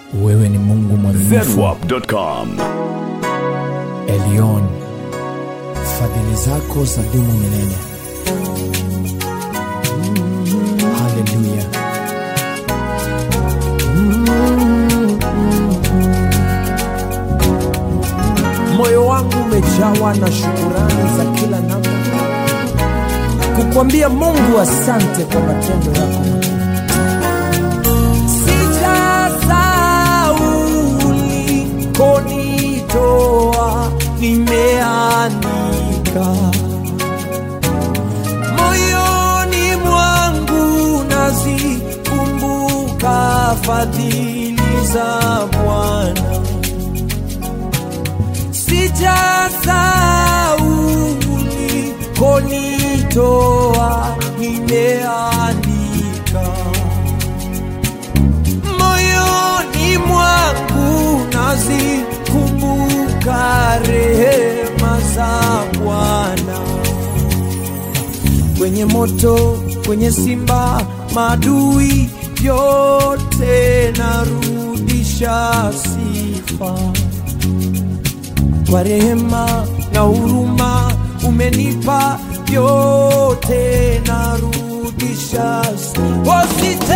Wewe ni Mungu mwaminifu, zedwap.com. Elion, fadhili zako za dumu milele. Haleluya. Moyo wangu umejawa na shukurani za kila namna, kukwambia Mungu asante kwa matendo yako makuu. Sijasahau ulikonitoa, nimeandika moyoni mwangu, nazikumbuka fadhili za Bwana. Sijasahau ulikonitoa, nimeandika moyoni mwangu nazikumbuka rehema za Bwana. Kwenye moto, kwenye simba, madui yote narudisha sifa kwa rehema na huruma umenipa yote narudisha sifa.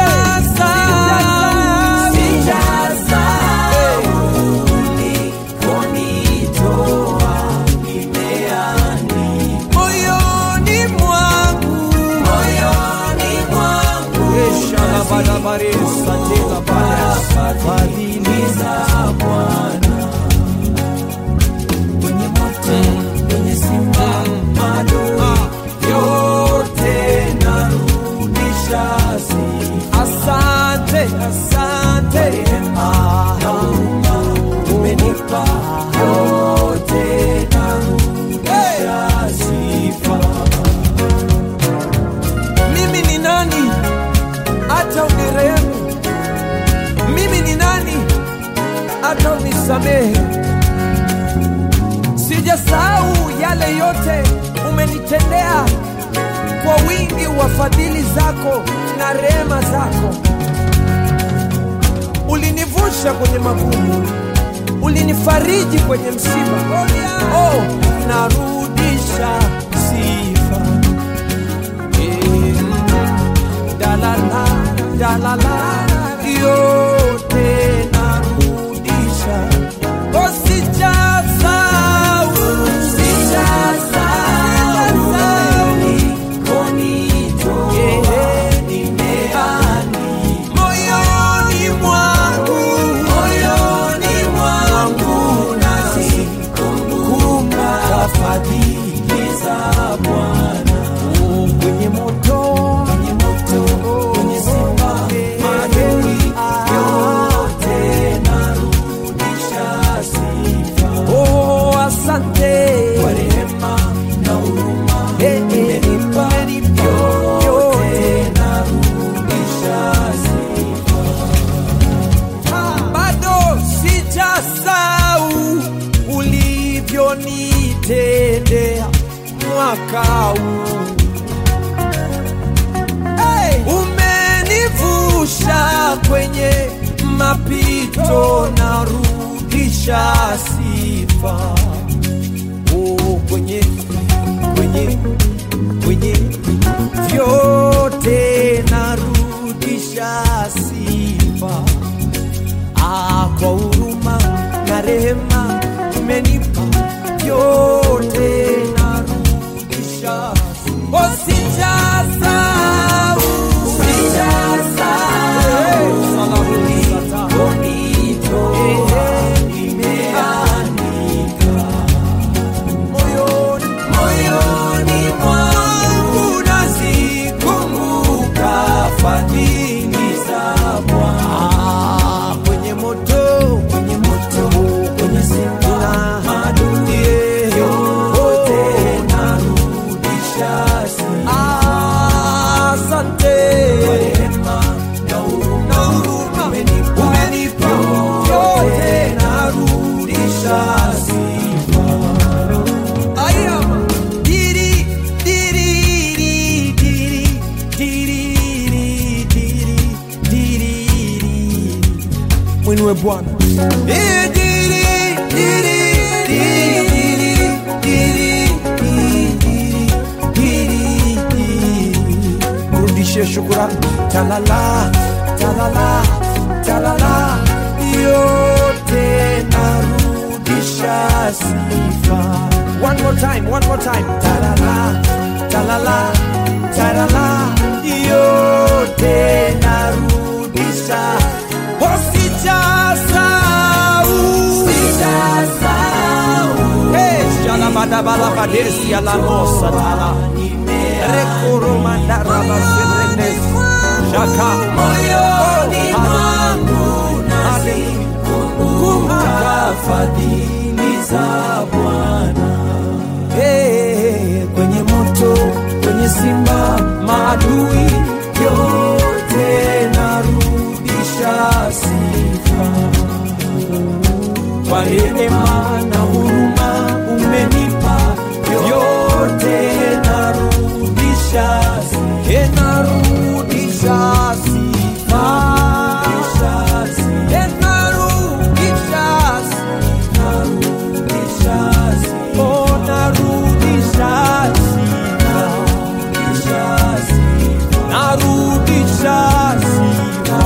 moyoni mwangu fadhili za Bwana kwenye moto, kwenye simba, maadui yote narudisha sifa. Asante, asante, rehema na huruma umenipa yote narudisha sifa. Mimi ni nani hata unirehemu? Mimi ni nani hata unisamehe? Sijasahau yale yote umenitendea kwa wingi wa fadhili zako na rehema zako. Ulinivusha kwenye magumu, ulinifariji kwenye msiba. Oh, narudisha sifa. Eh, dalala, dalala, yote narudisha. Oh, sijasahau, sijasahau, yeah, nimeandika moyoni mwangu, moyoni mwangu nazikumbuka fadhili za Bwana. Oh, kwenye moto, kwenye moto, kwenye simba, maadui yote narudisha sifa. Oh, asante kwa rehema na huruma umenipa yote narudisha sifa. Bado sijasahau ulivyonitendea mwaka huu hey! Umenivusha kwenye mapito, narudisha sifa oh, kwenye kwenye kwenye vyote narudisha sifa ah, kwa huruma na rehema umenipa yote narudisha oh, sijasahau sijasahau nimeandika moyoni moyoni mwangu nazikumbuka fadhili za Bwana kwenye moto mwinue Bwana. Eh, diri, diri, diri, diri, diri, diri, diri. Mrudishie shukurani. Talala, talala, talala, yote narudisha sifa. One more time, one more time. Talala, talala, talala, yote narudisha. Oh, sijasahau. Hey, shalabadabalabadesi alamosa tala. Rekoromandarabaserenes. Shaka. Moyoni mwangu kumbuka fadhili za Bwana. Hey, kwenye moto, kwenye simba, maadui yote narudisha sifa kwa rehema na huruma umenipa yote narudisha e narudisha sifa E narudisha sifa. Oh, narudisha sifa. Narudisha sifa.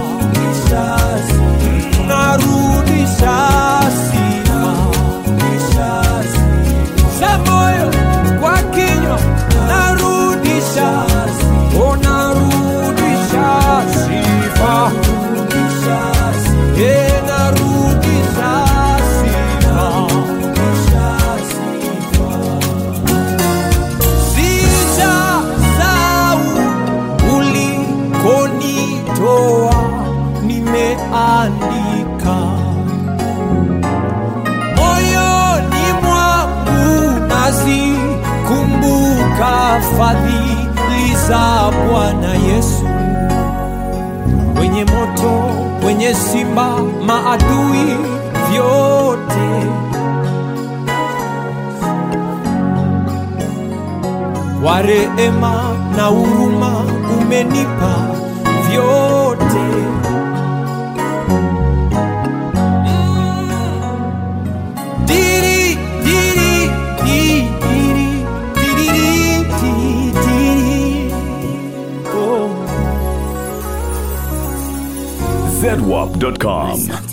Narudisha sifa. Za moyo kwa kinywa narudisha oh, narudisha sifa Eh, narudisha sifa sijasahau ulikonitoa nimeandika moyoni mwangu nazikumbuka fadhili za Bwana Yesu kwenye moto, kwenye simba, maadui vyote kwa rehema na huruma umenipa vyote. Diri, diri, di, diri, diri, di, diri. Oh. zedwap.com.